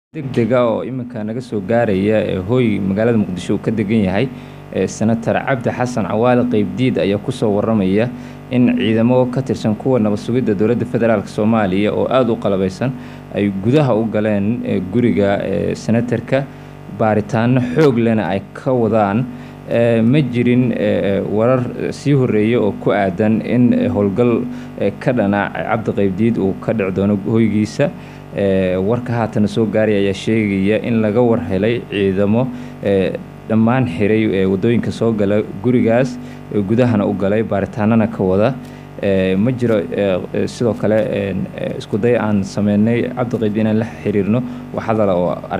degdega oo iminka naga soo gaaraya ee hooy magaalada muqdisho uu ka degan yahay senator cabdi xasan cawaale qeybdiid ayaa kusoo waramaya in ciidamo ka tirsan kuwa nabad sugidda dowladda federaalk soomaaliya oo aada u qalabeysan ay gudaha u galeen guriga senatarka baaritaano xoog lena ay ka wadaan ma jirin warar sii horeeya oo ku aadan in howlgal ka dhana cabdi qeybdiid uu ka dhici doono hoygiisa warka haatana soo gaaray ayaa sheegaya in laga war helay ciidamo dhammaan xiray wadooyinka soo gala gurigaas gudahana u galay baaritaanana ka wada ma jiro sidoo kale isku day aan sameynay cabdi qeybdiid inaan la xiriirno wax hadala oo